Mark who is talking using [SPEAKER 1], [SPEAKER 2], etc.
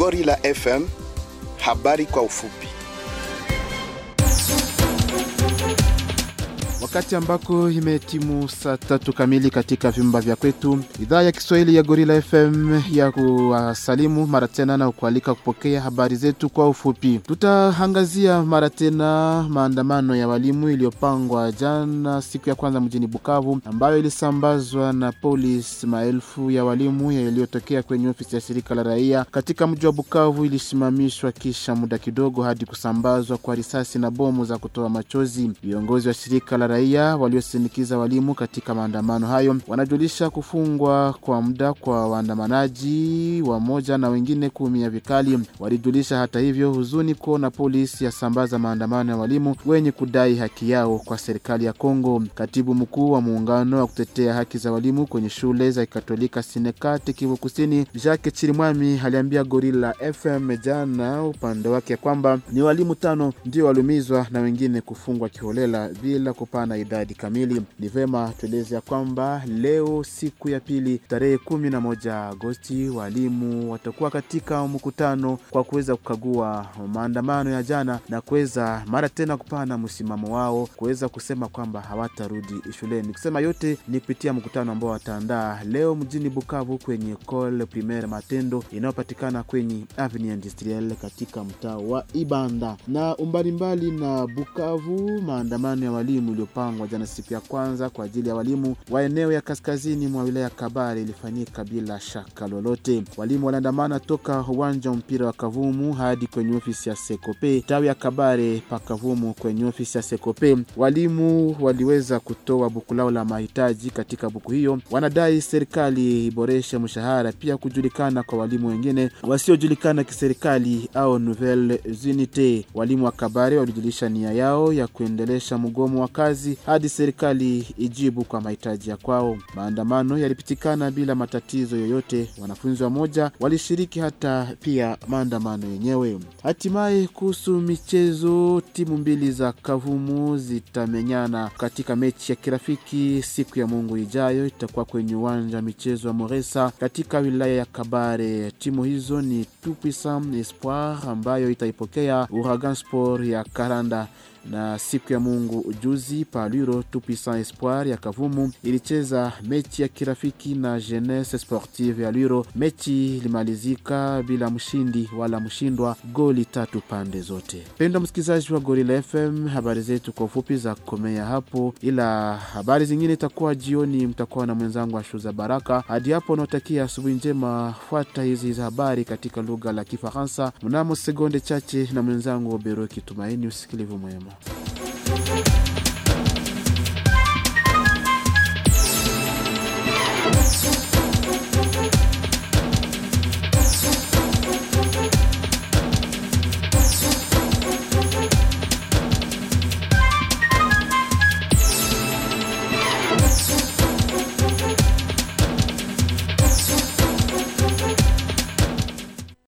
[SPEAKER 1] Gorilla FM, habari kwa ufupi.
[SPEAKER 2] Wakati ambako imetimu saa tatu kamili katika vyumba vya kwetu, idhaa ya Kiswahili ya Gorilla FM ya kuwasalimu mara tena na kualika kupokea habari zetu kwa ufupi. Tutaangazia mara tena maandamano ya walimu iliyopangwa jana siku ya kwanza mjini Bukavu, ambayo ilisambazwa na polisi. Maelfu ya walimu yaliyotokea kwenye ofisi ya shirika la raia katika mji wa Bukavu ilisimamishwa kisha muda kidogo hadi kusambazwa kwa risasi na bomu za kutoa machozi. Viongozi wa shirika la raia waliosindikiza walimu katika maandamano hayo wanajulisha kufungwa kwa muda kwa waandamanaji wamoja na wengine kuumia vikali. Walijulisha hata hivyo huzuni kuona polisi yasambaza maandamano ya walimu wenye kudai haki yao kwa serikali ya Kongo. Katibu mkuu wa muungano wa kutetea haki za walimu kwenye shule za Katolika Sinekati Kivu Kusini, Jacques Chirimwami aliambia Gorilla FM jana upande wake kwamba ni walimu tano ndio waliumizwa na wengine kufungwa kiholela bila kupana idadi kamili. Ni vema tueleze ya kwamba leo siku ya pili tarehe kumi na moja Agosti walimu watakuwa katika mkutano kwa kuweza kukagua maandamano ya jana na kuweza mara tena kupana msimamo wao kuweza kusema kwamba hawatarudi shuleni. Kusema yote ni kupitia mkutano ambao wataandaa leo mjini Bukavu kwenye Ecole Primaire Matendo inayopatikana kwenye Avenue Industrielle katika mtaa wa Ibanda. Na umbalimbali na Bukavu, maandamano ya walimu iliyopangwa jana siku ya kwanza kwa ajili ya walimu wa eneo ya kaskazini mwa wilaya Kabare ilifanyika bila shaka lolote. Walimu waliandamana toka uwanja wa mpira wa Kavumu hadi kwenye ofisi ya Sekope tawi ya Kabare pa Kavumu. Kwenye ofisi ya Sekope walimu waliweza kutoa buku lao la mahitaji. Katika buku hiyo wanadai serikali iboreshe mshahara, pia kujulikana kwa walimu wengine wasiojulikana kiserikali au nouvelle unite. Walimu wa Kabare walijulisha nia yao ya kuendelesha mgomo wa kazi hadi serikali ijibu kwa mahitaji ya kwao. Maandamano yalipitikana bila matatizo yoyote. Wanafunzi wa moja walishiriki hata pia maandamano yenyewe. Hatimaye, kuhusu michezo, timu mbili za Kavumu zitamenyana katika mechi ya kirafiki siku ya Mungu ijayo. Itakuwa kwenye uwanja wa michezo wa Moresa katika wilaya ya Kabare. Timu hizo ni Tupuissant Espoir ambayo itaipokea Uragan Sport ya Karanda na siku ya Mungu ujuzi Paluro Tupuissant Espoir ya Kavumu ilicheza mechi ya kirafiki na Jeunesse Sportive ya Lwiro. Mechi ilimalizika bila mshindi wala mshindwa, goli tatu pande zote. Penda msikilizaji wa Gorilla FM, habari zetu kwa ufupi za komea hapo, ila habari zingine itakuwa jioni, mtakuwa na mwenzangu Ashuza Baraka. Hadi hapo unaotakia asubuhi njema, fuata hizi za habari katika lugha la Kifaransa mnamo sekunde chache na mwenzangu Obero Kitumaini. Usikilivu mwema.